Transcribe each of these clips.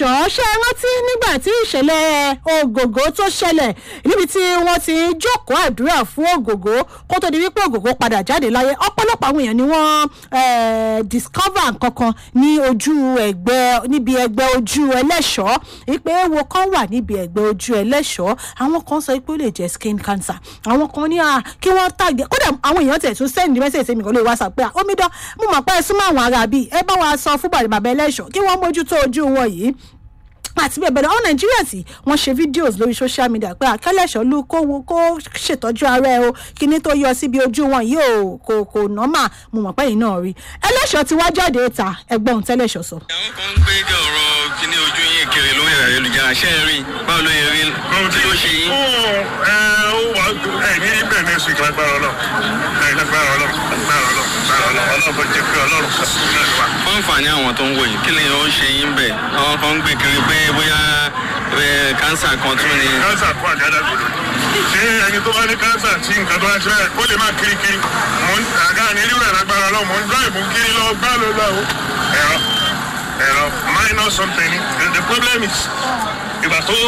ẹlẹ́ṣọ̀ọ́ ṣe é rántí nígbà tí ìṣẹ̀lẹ̀ ògògó tó ṣẹlẹ̀ níbi tí wọ́n ti ń jókòó àdúrà fún ògògó kó tó di wípé ògògó padà jáde láyé ọ̀pọ̀lọpọ̀ àwọn èèyàn ni wọ́n eh, discover nǹkankan ní ojú ẹgbẹ́ níbi ẹgbẹ́ ojú ẹlẹ́ṣọ̀ọ́ wípé ewo kan wà níbi ẹgbẹ́ ojú ẹlẹ́ṣọ̀ọ́ àwọn kan sọ pé ó lè jẹ́ skin cancer àwọn kan ní à kí wọ́n tàgé kódà àwọn èèyàn tẹ̀ tún send message sí mi kan lórí whatsapp pé à omidan mo mọ̀ pé ẹ súnmọ́ àwọn ará bíi ẹ bá wa sọ fún bàbá ẹlẹ́ṣọ̀ọ́ kí wọ́n mójútó ojú wọn yìí àti bẹ́ẹ̀ bẹ́ẹ̀ lọ àwọn nàìjíríà tí wọ́n ṣe fídíòs lórí social media pé àkẹ́lẹ́ṣọ́ ló kó wo kó ṣètọ́jú ara ẹ o kíní tó yọ síbi ojú wọn yìí ò kò kò nọ́mà mo mọ̀ pé yìí náà rí ẹlẹ́ṣọ́ ti wá jáde ta ẹgbọ́n tẹ́lẹ̀ṣọ́ sọ. àwọn kan ń gbé ọ̀rọ̀ kíní ojú yín kiri lórí ayélujára ṣé ẹ rí báwo ló yẹ rí kí ló ṣe yín. ó ẹ ó wà ẹ ní ibẹ̀ ní oṣù lágbára ọlọ́run ẹ lágbára ọlọ́run lágbára ọlọ́run lágbára ọlọ́run ọlọ́run bó jẹ́ pé ọlọ́run kò sí náà wà. fún àǹfààní àwọn tó ń wò yìí kí ni ó ṣe yín bẹ̀ àwọn kan ń gbé kiri pé bóyá eh, kánsà kan tún ni. kánsà kó àgádá gbòdò ṣé ẹni tó bá ní kánsà tí nǹkan tó bá ṣe báyìí kó lè má kiri kiri mò ń àgá ní irú ẹ̀ lágbára ọlọ́run mò ń gbọ́ ìmú kiri lọ gbá ló lọ o ẹ̀rọ ẹ̀rọ minor something ni the, the problem is ìgbà tó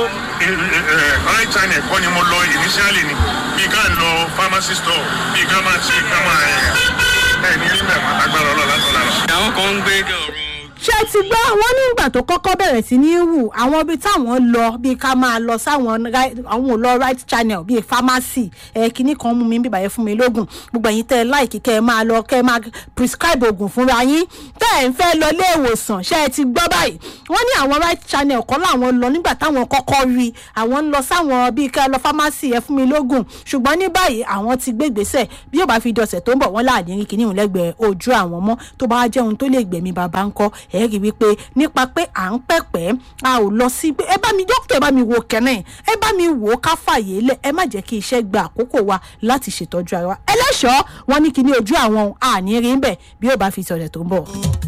right china ẹ̀kọ́ ni mo lọ initially ni bí ká lọ pharmacy store bí ká máa ṣe ká máa ẹ̀ ẹ̀ ní rí mẹ́wàá lágbára ọlọ́run látọ̀lá lọ. àwọn kan ń gbé ọ̀rọ̀ ṣé ti gbọ́ wọ́n nígbà tó kọ́kọ́ bẹ̀rẹ̀ sí ní wù àwọn ibi táwọn lọ bíi ká máa lọ sáwọn ri- àwọn ò lọ right channel bíi pharmacy ẹ kínní kan mú mi bíbá yẹn fún mi lóògùn gbogbo ẹ̀yin tẹ́ ẹ láìkí kẹ́ ẹ máa lọ kẹ́ ẹ máa prescribe oògùn fúnra yín tẹ́ ẹ ń fẹ́ lọ ilé ìwòsàn ṣé ẹ ti gbọ́ báyìí wọ́n ní àwọn right channel kọ́ làwọn lọ nígbà táwọn kọ́kọ́ rí àwọn ń lọ sáwọn bíi kẹ́ ẹ lọ pharmacy ẹ fún mi lóògùn ṣùgbọ́n ní báyìí àwọn ti gbé ìgbésẹ̀ bí yóò bá fi dọ̀sẹ̀ tó ń bọ̀ wọ́n láàdín rí kínní ìhùn lẹ́gbẹ̀ẹ́ ojú àwọn mọ́ tó bá jẹ́ ohun tó lè gbẹ̀mí bàbá ńkọ́ ẹ̀ rí wípé nípa pé à ń pẹ̀pẹ́ a ò lọ sí pé ẹ bá mi dókítà ẹ bá mi wo kẹ́nẹ́ ẹ bá mi wò ó ká fàyè lẹ̀ ẹ má jẹ́ kí iṣẹ́ gba àkókò wa láti ṣètọ́jú ara wa ẹlẹ́ṣọ̀ọ́ wọn ní kíní ojú àwọn àní rí ń bẹ̀ bí yóò bá fi sọ̀rọ̀ tó ń bọ̀.